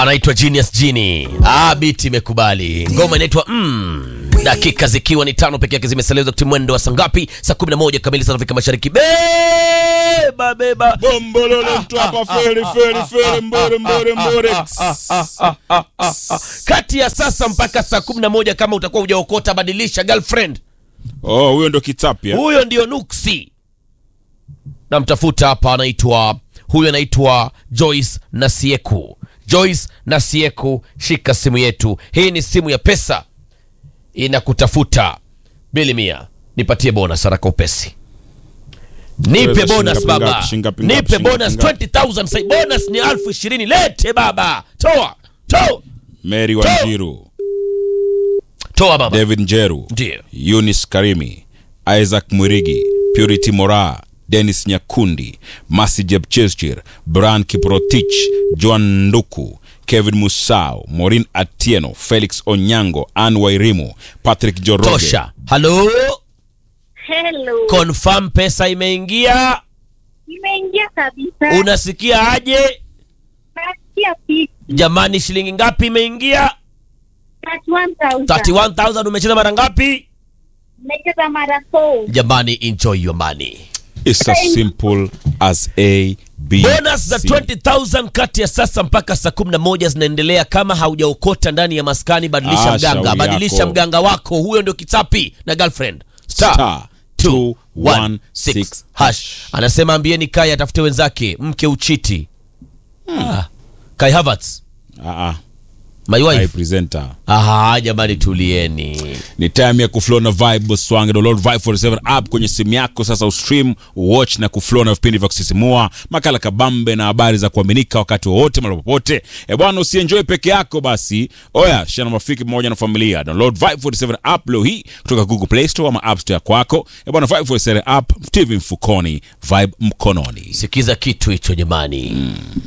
anaitwa Genius Genie. Ah, biti imekubali. Ngoma inaitwa mm. Dakika zikiwa ni tano peke yake zimesalia wakati mwendo wa saa ngapi? Saa 11 kamili saa Afrika Mashariki. Beba beba. Bombololo mtu hapa feri feri feri mbore mbore mbore. Kati ya sasa mpaka saa 11 kama utakuwa hujaokota badilisha girlfriend. Oh, huyo ndo kitapia. Huyo ndio Nuksi. Namtafuta hapa anaitwa huyo anaitwa Joyce Nasieku. Joyce Nasieku, shika simu yetu. Hii ni simu ya pesa. Inakutafuta. Bili mia. Nipatie bonus haraka upesi. Nipe Wewe, bonus shingapi baba. ngapi, shingapi ngapi, Nipe shingapi bonus ngapi? 20000 sai bonus ni elfu ishirini. Lete baba. Toa. Toa. Mary Wanjiru, Toa baba. David Njeru, Ndio. Eunice Karimi, Isaac Mwirigi, Purity Mora, Dennis Nyakundi, Masi Jepchirchir, Brian Kiprotich, Joan Nduku, Kevin Musau, Maureen Atieno, Felix Onyango, Ann Wairimu, Patrick Joroge. Tosha. Halo. Hello. Confirm pesa imeingia. Imeingia kabisa. Unasikia aje? Nasikia fiti. Jamani, shilingi ngapi imeingia? 31,000. 31000 umecheza mara ngapi? Nimecheza mara four. Jamani, enjoy your money. It's as simple as A, B, Bonus za C. 20000 kati ya sasa mpaka saa 11 zinaendelea. Kama haujaokota ndani ya maskani, badilisha Ah, mganga, shauri badilisha yako. mganga wako. Huyo ndio kichapi na girlfriend star Star 216 216 hash. Anasema ambieni Kai atafute wenzake mke uchiti. Ah, Kai Havertz, Ah, ah. my High wife. presenter. Aha, jamani tulieni. ni time ya kuflow na vibe swange download vibe 47 app kwenye simu yako sasa ustream watch na kuflow na vipindi vya kusisimua makala kabambe na habari za kuaminika wakati wowote mahali popote e bwana usienjoy peke yako basi oya shana marafiki pamoja na familia download vibe 47 app leo hii kutoka google play store ama app store kwako e bwana vibe 47 app tv mfukoni vibe mkononi Sikiza kitu hicho jamani.